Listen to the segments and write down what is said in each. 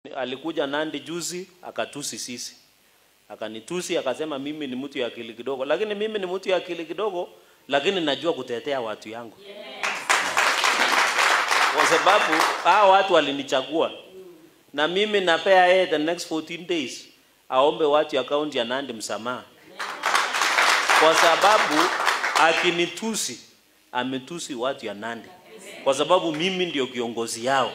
Alikuja Nandi juzi akatusi sisi, akanitusi akasema mimi ni mtu ya akili kidogo, lakini mimi ni mtu ya akili kidogo, lakini najua kutetea watu yangu kwa sababu hao watu walinichagua, na mimi napea yeye the next 14 days aombe watu ya kaunti ya Nandi msamaha, kwa sababu akinitusi ametusi watu ya Nandi, kwa sababu mimi ndio kiongozi yao.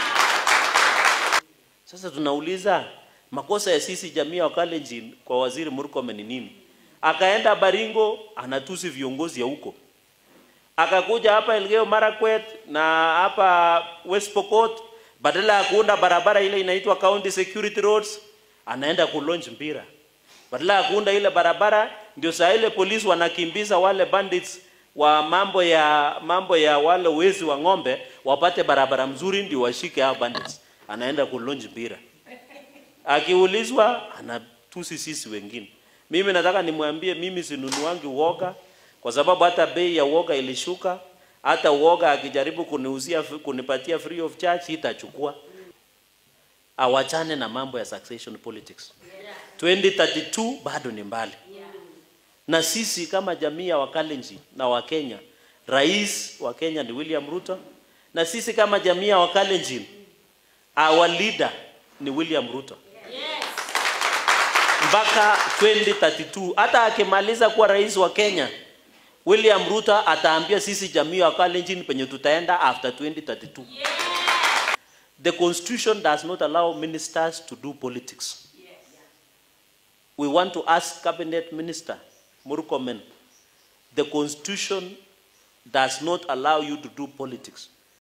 Sasa tunauliza makosa ya sisi jamii ya Wakalenjin kwa waziri Murkomen ni nini? Akaenda Baringo anatusi viongozi ya huko, akakuja hapa Elgeyo Marakwet na hapa West Pokot, badala ya kuunda barabara ile inaitwa county security roads, anaenda kulonj mpira. Badala ya kuunda ile barabara, ndio saa ile polisi wanakimbiza wale bandits wa mambo ya mambo ya wale wezi wa ng'ombe wapate barabara mzuri, ndio washike hao bandits. Anaenda kulonj mpira, akiulizwa anatusi sisi wengine. Mimi nataka nimwambie, mimi sinunuangi uoga kwa sababu hata bei ya uoga ilishuka. Hata uoga akijaribu kuniuzia kunipatia free of charge itachukua. Awachane na mambo ya succession politics. 2032 bado ni mbali, na sisi kama jamii ya Wakalenjin na Wakenya, rais wa Kenya ni William Ruto, na sisi kama jamii ya Wakalenjin, our leader ni William Ruto mpaka 2032. Hata akimaliza kuwa rais wa Kenya, William Ruto ataambia sisi jamii ya Kalenjin penye tutaenda after 2032. The constitution does not allow ministers to do politics. We want to ask cabinet minister Murkomen, the constitution does not allow you to do politics.